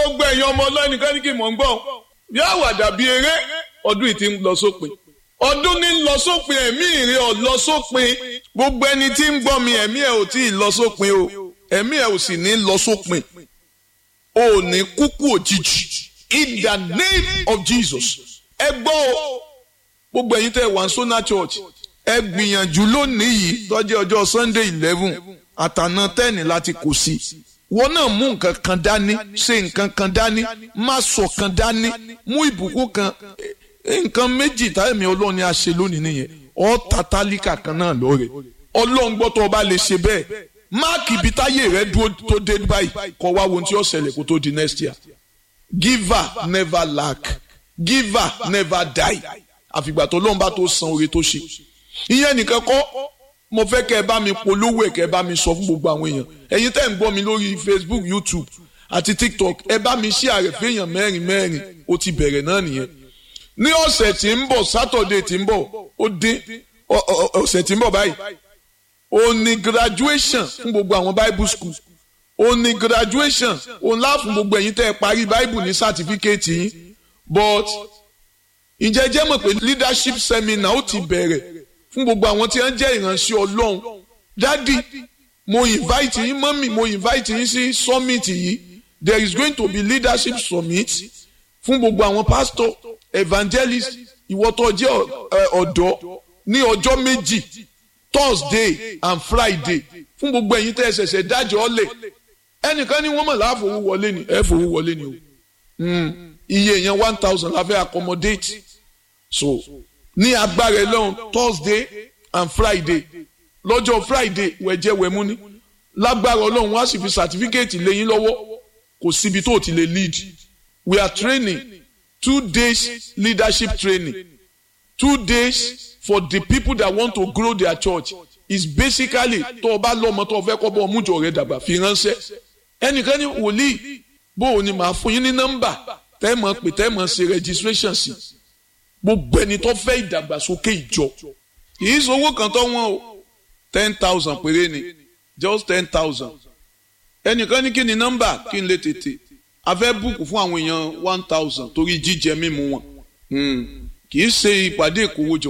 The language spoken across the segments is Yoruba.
gbogbo ẹ̀yin ọmọ ọlọ́nìkan ní kí mò ń gbọ́ bí àwàdà bíi eré ọdún yìí ti ń lọ sópin ọdún ní ń lọ sópin ẹ̀mí ìrìn ọ̀ lọ sópin gbogbo ẹni tí ń gbọ́ mi ẹ̀mí ẹ̀ ò tí ì lọ sópin o ẹ̀mí ẹ̀ ò sì ní lọ sópin o ò ní kúkú òjijì in the name of Jesus ẹ gbọ́ o gbogbo ẹ̀yin tẹ́ wà ní Sona Church ẹ gbìyànjú lónìí yìí tọ́jú ọjọ́ Sunday eleven àtàná tẹ́ẹ̀nì láti kò sí wọn náà mú nǹkan kan dání ṣe nǹkan kan dání má sọ kan dání mú ìbùkún kan nǹkan méjì táyẹ̀mí ọlọ́run ni a ṣe lónìí nìyẹn ọ́ ta tálíkà kan náà lọ́rẹ̀ ọlọ́run gbọ́ tó o bá lè ṣe bẹ́ẹ̀ máàkì ibi táyé rẹ dúró tó dé báyìí kọ́ wá wo ohun tí ó ṣẹlẹ̀ kó tó di next year giver never lack giver never die àfìgbà tó lóun bá tó san oore tó ṣe ìyẹn nìkan kọ́ mo fẹ́ kẹ́ ẹ bá mi polówó ẹ̀ kẹ́ ẹ bá mi sọ fún gbogbo àwọn èèyàn ẹ̀yin tẹ́ ń gbọ́ mi lórí Facebook YouTube àti TikTok ẹ bá mi ṣí ààrẹ fẹ́yàn mẹ́rin mẹ́rin ó ti bẹ̀rẹ̀ náà nìyẹn ní ọ̀sẹ̀ tí ń bọ̀ Saturday tí ń bọ̀ ó dín ọ̀sẹ̀ tí ń bọ̀ báyìí ó ní graduation fún gbogbo àwọn Bible school ó ní graduation ó ńlá fún gbogbo ẹ̀yin tẹ́ ẹ parí Bible ní certificate yín but ǹjẹ́ jẹ́ mọ̀ pé leadership seminar ó ti bẹ̀rẹ̀ fún gbogbo àwọn tí wọ́n jẹ́ ìránṣẹ́ Ọlọ́run dádì mo invite yín mọ́mì mo invite yín sí summit yìí there is going to be leadership summit fún gbogbo àwọn pastor evangelist ìwọ tó jẹ́ ọ̀dọ́ ní ọjọ́ méjì Thursday and Friday fún gbogbo ẹ̀yin tẹ́ ẹ ṣẹ̀ṣẹ̀ dájọ́ ọ̀lẹ̀ ẹnìkan ní wọ́n mọ̀ láàfọwọ́ wọlé ni ẹ fowó wọlé ni o iye yẹn one thousand la fẹ́ accommodate so ní agbára ẹlọ́run Thursday and Friday lọ́jọ́ Friday wẹ̀jẹ̀ wẹ̀mú ni lágbára ọlọ́run wá sì fi certificate lẹ́yìn lọ́wọ́ kò síbi tó ti lè lead we are training two days leadership training two days for the people that want to grow their church is basically tó o bá lọ́mọ tó o fẹ́ kọ́ bọ́ ọmújọ rẹ dàgbà fi ránṣẹ́ ẹnìkan ní wòlíì bó o ní màá fún yín ní nọ́mbà tẹ́ mọ̀ pé tẹ́ mọ̀ ṣe registration sí gbogbo ẹni tó fẹ́ ìdàgbàsókè ìjọ kì í sowó kan tó wọ́n o ten thousand péré ni just ten thousand ẹnìkan ní kí ni nọ́mbà kí n lè tètè a fẹ́ búùkù fún àwọn èèyàn one thousand torí jíjẹ mímu wọn kì í ṣe ìpàdé ìkówójọ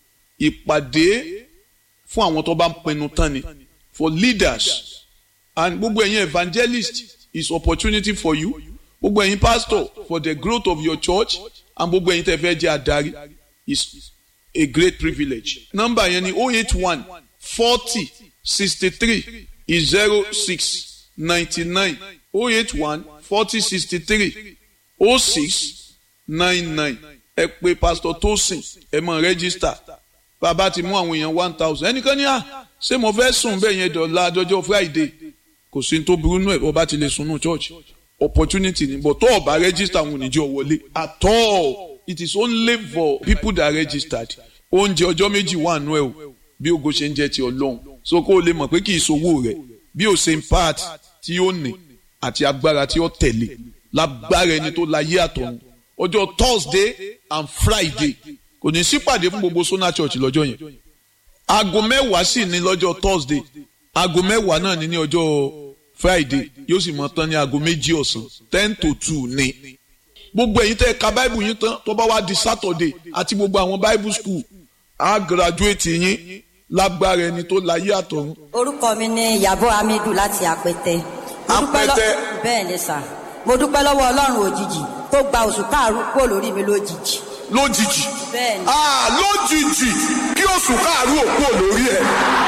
ìpàdé fún àwọn tó bá ń pinnu tán ni for leaders and gbogbo ẹ̀yin evangelist is opportunity for you gbogbo ẹ̀yin pastor for the growth of your church and gbogbo ẹ̀yin tẹ́ fẹ́ jẹ́ adarí is a great privilege nọ́mbà yẹn ni oh eight one forty sixty three zero six ninety nine oh eight one forty sixty three oh six nine nine ẹ pè pastor Tosin ẹ mọ register bàbá ti mú àwọn èèyàn one thousand ẹnìkan ní à ṣé mo fẹ́ sùn bẹ́ẹ̀ yẹn dọ̀la dọjọ́ Friday kò sí tó burú nù ẹ̀ ọba ti lè sunú church opportunity ni but tó o bá register àwọn oníjọ wọlé at all it is only for people that registered oúnjẹ ọjọ́ méjì wà nù ẹ̀ o bí ogo ṣe ń jẹ́ ti ọlọ́run so kó o lè mọ̀ pé kì í sowó rẹ̀ bí o ṣe ń part tí ó ní àti agbára tí ó tẹ̀lé lágbára ẹni tó láyé àtọ̀run ọjọ́ Thursday and Friday kò ní sípàdé fún gbogbo Sona Church lọ́jọ́ yẹn aago mẹ́wàá sì ní lọ́jọ́ Thursday aago mẹ́wàá náà ní ní ọjọ́ Friday yóò sì mọ tán ní aago méjì ọ̀sán ten to two ní. gbogbo ẹ̀yin tẹ́ ẹ ka Bible yín tán tó bá wá di Saturday àti gbogbo àwọn Bible school á graduate yín lágbára ẹni tó láyé àtọ̀run. orúkọ mi ni Ìyábọ̀ Hamidu láti Apẹtẹ. Mo dúpẹ́ lọ- Apẹtẹ. bẹ́ẹ̀ ni sà mo dúpẹ́ lọ́wọ́ Ọlọ́run òjijì tó gba oṣù káàrú kúrò lórí mi lójijì. lójijì bẹ́ẹ̀ ni ah lójijì kí oṣù káàrú òkú ò lórí ẹ.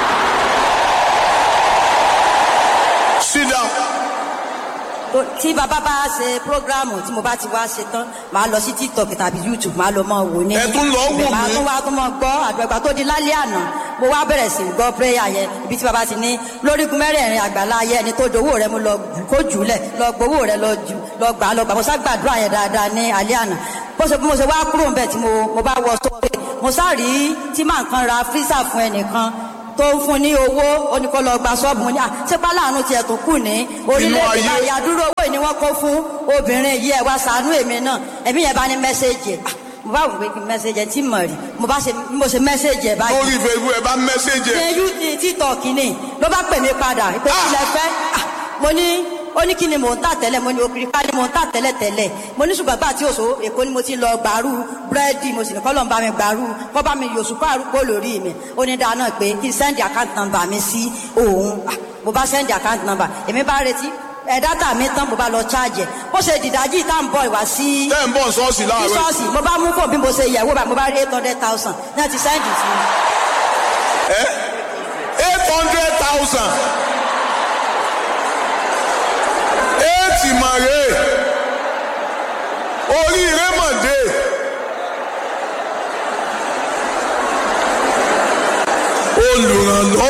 sit down. tó- tí bàbá bá ṣe prógráàmù tí mo bá ti wá ṣe tán màá lọ sí TikTok tàbí YouTube màá lọ mọ wò ní. Ẹ tún lọ wò màá mí? tún wá tún mọ gbọ́ àgbàgbà tó di lálẹ́ àná mo wá bẹ̀rẹ̀ sí gbọ́ prayer yẹn ibi tí bàbá ti ní lórígun mẹ́rẹ̀ẹ̀rin àgbàlá ayé ẹni tó dowó rẹ mo lọ jù kó jù ú lẹ̀ lọ gbowó rẹ lọ jù lọ gbà á lọ gbà mo sá gbàdúrà yẹn dáadáa ní alẹ́ àná bó ṣe bí mo ṣe wá kúrò ń bẹ̀ tí mo mo bá wọ sókè mo sá rí tí màá kan ra físà fún ẹnìkan tó ń fún ní owó ó ní kó lọ gba ṣọ́ọ̀bù ní à sípà láàánú tiẹ̀ tó kù ní orílẹ̀-èdè ayé. báyìí àdúró owó ni wọ́n kó fún obìnrin yìí ẹ̀ wá ṣàánú èmi náà ẹ̀mí yẹn bá ní mẹ́sẹ̀gì ẹ̀ Ah, mo bá wò pé kí mẹ́sẹ̀gì ẹ̀ tí mọ̀ rí mo bá ṣe mo ṣe mẹ́sẹ̀gì ẹ̀ báyìí lórí Facebook ẹ bá mẹ́sẹ̀jì ẹ. ṣe yú ti títọ̀kì ni ló bá pè mí padà pé Ah! ilẹ̀ fẹ́ Ah, mo ní ó ní kí ni mò ń tà tẹ́lẹ̀ mo ní òkìrì ká ni mò ń tà tẹ́lẹ̀ tẹ́lẹ̀ mo ní ṣùgbọ́n gbà tí òṣò èkó ni mo ti lọ gbàrú búrẹ́dì mo sì ní kọ́lọ̀ ń bá mi gbàrú kọ́ bá mi yòṣù kó àrùkò lórí mi ó ní dáná pé kí n sẹ́ndì àkáǹtì nọ́mbà mi sí òun Ah, mo bá sẹ́ndì àkáǹtì nọ́mbà èmi bá retí ẹ̀ dátà mi tán mo bá lọ cháàjì ẹ̀ ó ṣe dìdájí tá à ń bọ̀ ìwá sí tẹ́ ń bọ̀ ṣọ́ọ̀ṣì láàárọ̀ sísọ́ọ̀sì mo bá mú fún bí mo ṣe yẹ̀wò bá mo bá rí eight hundred thousand náà ti sẹ́ndì sí mi. eight hundred thousand